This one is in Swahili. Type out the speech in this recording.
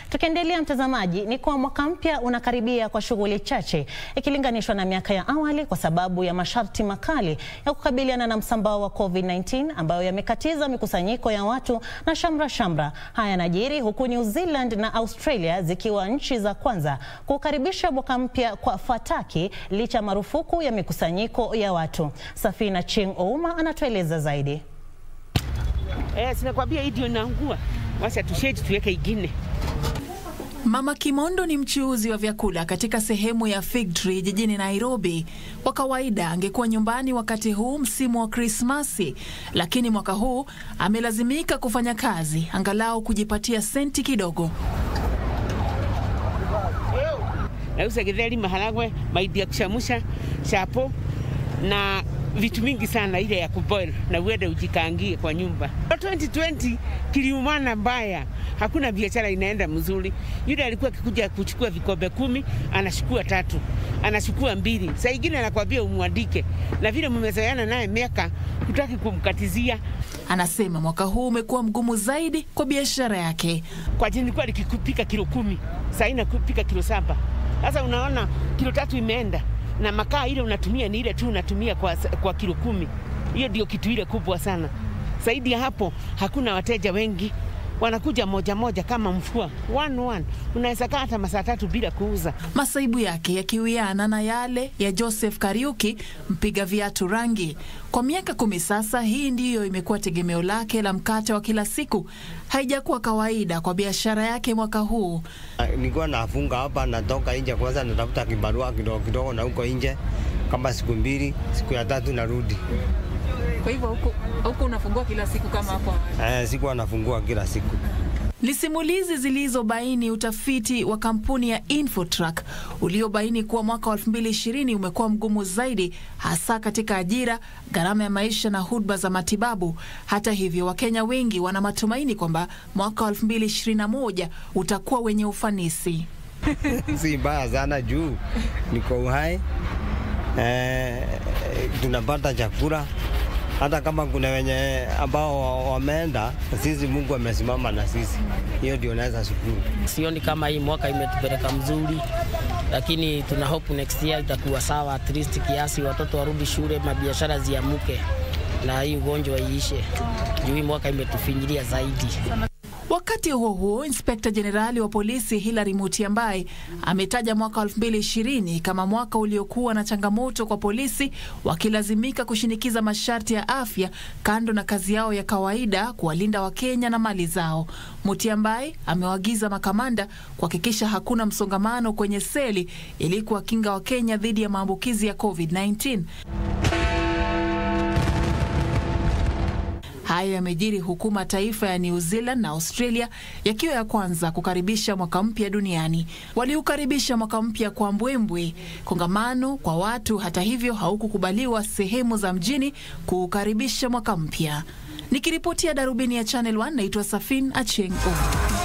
Tukiendelea mtazamaji, ni kuwa mwaka mpya unakaribia kwa shughuli chache ikilinganishwa na miaka ya awali kwa sababu ya masharti makali ya kukabiliana na msambao wa COVID-19 ambayo yamekatiza mikusanyiko ya watu na shamra shamra. Haya yanajiri huku New Zealand na Australia zikiwa nchi za kwanza kukaribisha mwaka mpya kwa fataki licha marufuku ya mikusanyiko ya watu. Safina Ching Ouma anatueleza zaidi. Eh, sinakwambia hii ndio inaangua. Wacha tushedi tuweke ingine. Mama Kimondo ni mchuuzi wa vyakula katika sehemu ya Fig Tree jijini Nairobi. Kwa kawaida angekuwa nyumbani wakati huu msimu wa Krismasi, lakini mwaka huu amelazimika kufanya kazi angalau kujipatia senti kidogo. Nauza githeri, maharagwe, mahindi ya kuchamusha, chapo na vitu mingi sana ile ya kuboil na uende ujikangie kwa nyumba. 2020 kiliumana mbaya, hakuna biashara inaenda mzuri. Yule alikuwa akikuja kuchukua vikombe kumi anachukua tatu, anachukua mbili, saa ingine anakwambia umwandike, na vile mmezoeana naye miaka, hutaki kumkatizia. Anasema mwaka huu umekuwa mgumu zaidi kwa biashara yake. Kwa jini nilikuwa nikipika kilo kumi, saa hii nakupika kilo saba. Sasa unaona kilo tatu imeenda na makaa ile unatumia ni ile tu unatumia kwa, kwa kilo kumi. Hiyo ndio kitu ile kubwa sana. Zaidi ya hapo hakuna wateja wengi, wanakuja moja moja kama mfua one one, unaweza kaa hata masaa tatu bila kuuza. Masaibu yake yakiwiana na yale ya Joseph Kariuki, mpiga viatu rangi. Kwa miaka kumi sasa, hii ndiyo imekuwa tegemeo lake la mkate wa kila siku. Haijakuwa kawaida kwa biashara yake mwaka huu. Nilikuwa nafunga hapa, natoka nje kwanza, natafuta kibarua kidogo kidogo, na huko nje kama siku mbili, siku ya tatu narudi. Kwa hivyo huku, huku unafungua kila siku kama hapo? Eh, siku anafungua kila siku. Ni simulizi zilizobaini utafiti wa kampuni ya Infotrack uliobaini kuwa mwaka wa 2020 umekuwa mgumu zaidi, hasa katika ajira, gharama ya maisha na huduma za matibabu. Hata hivyo, Wakenya wengi wana matumaini kwamba mwaka wa 2021 utakuwa wenye ufanisi. si mbaya sana juu niko uhai, eh, tunapata chakula hata kama kuna wenye ambao wameenda, sisi Mungu amesimama na sisi, hiyo ndio naweza shukuru. Sioni kama hii mwaka imetupeleka mzuri, lakini tuna hope next year itakuwa sawa, at least kiasi, watoto warudi shule, mabiashara ziamuke na hii ugonjwa iishe, juu hii mwaka imetufinyilia zaidi. Wakati huo huo, inspekta jenerali wa polisi Hilary Mutyambai ametaja mwaka 2020 kama mwaka uliokuwa na changamoto kwa polisi, wakilazimika kushinikiza masharti ya afya kando na kazi yao ya kawaida kuwalinda Wakenya na mali zao. Mutyambai amewaagiza makamanda kuhakikisha hakuna msongamano kwenye seli ili kuwakinga Wakenya dhidi ya maambukizi ya COVID-19. Hayo yamejiri huku mataifa ya New Zealand na Australia yakiwa ya kwanza kukaribisha mwaka mpya duniani. Waliukaribisha mwaka mpya kwa mbwembwe, kongamano kwa watu. Hata hivyo, haukukubaliwa sehemu za mjini kuukaribisha mwaka mpya. Nikiripotia darubini ya Channel 1 naitwa Safin Achengo.